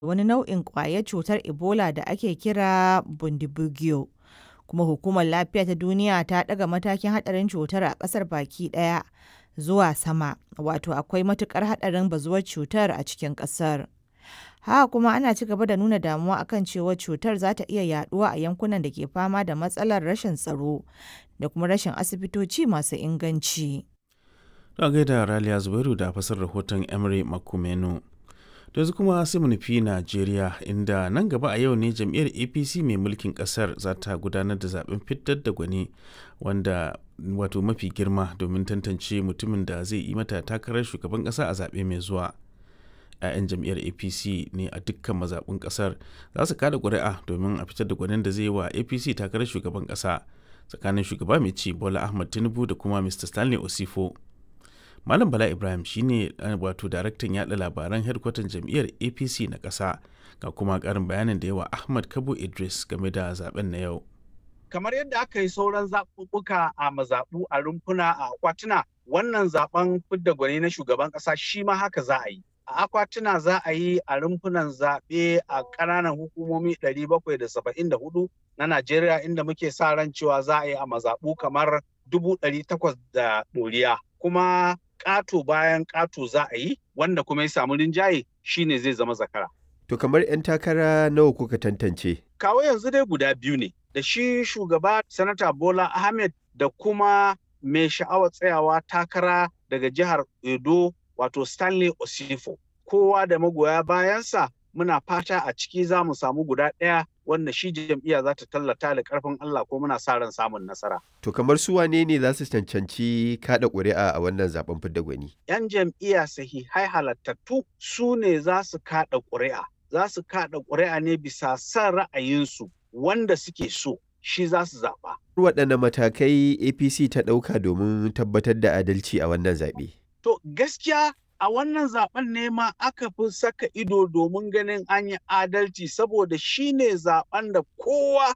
wani nau'in ƙwayar cutar Ebola da ake kira Bundibugyo. Kuma Hukumar Lafiya ta Duniya ta ɗaga matakin haɗarin cutar a ƙasar baki ɗaya zuwa sama, wato akwai matuƙar haɗarin bazuwar cutar a cikin ƙasar. Haka kuma ana ci gaba da nuna damuwa akan cewa cutar za ta iya yaɗuwa a yankunan da ke fama da matsalar rashin tsaro da kuma rashin asibitoci masu inganci. Don gaida Raliya Zubairu da fasar rahoton Emery Makumenu. da yanzu kuma sai mu nufi Najeriya inda nan gaba a yau ne jam'iyyar APC mai mulkin kasar za ta gudanar da zaben fitar da gwani wanda wato mafi girma domin tantance mutumin da zai yi mata takarar shugaban kasa a zaɓe mai zuwa. 'ya'yan jam'iyyar apc ne a dukkan mazaɓun ƙasar za su kada ƙuri'a domin a fitar da gwanin da zai yi wa apc takarar shugaban ƙasa tsakanin shugaba mai ci bola ahmad tinubu da kuma mr stanley osifo Malam Bala Ibrahim shine wato daraktan yada labaran hedkwatan jam'iyyar APC na ƙasa ga kuma ƙarin bayanin da yawa Ahmad Kabo Idris game da zaben na yau. Kamar yadda aka yi sauran zaɓuɓɓuka a mazaɓu a rumfuna a akwatuna wannan zaben fidda gwani na shugaban ƙasa shi ma haka za a yi. A akwatuna za a yi a rumfunan zaɓe a ƙananan hukumomi 774 na Najeriya inda muke sa ran cewa za a yi a mazaɓu kamar 800 da ɗoriya. Kuma ƙato bayan ƙato za a yi wanda kuma ya samu rinjaye shine zai zama zakara. To kamar 'yan takara nawa kuka tantance? Kawo yanzu dai guda biyu ne, da shi shugaba Sanata Bola Ahmed da kuma mai sha'awar tsayawa takara daga jihar Edo wato Stanley Osifo. Kowa da magoya bayansa muna fata a ciki za mu samu guda ɗaya wanda shi jam'iyya za ta tallata da ƙarfin Allah ko muna sa ran samun nasara. To kamar su wane ne za su cancanci kaɗa ƙuri'a a wannan zaben fidda gwani? 'Yan jam'iyya sahihai halattattu su ne za su kaɗa ƙuri'a. Za su kaɗa ƙuri'a ne bisa son ra'ayinsu wanda suke so shi za su zaɓa. Waɗanne matakai APC ta ɗauka domin tabbatar da adalci a wannan zaɓe? To gaskiya a wannan zaben ne ma aka fi saka ido domin ganin an yi adalci saboda shi ne zaben da kowa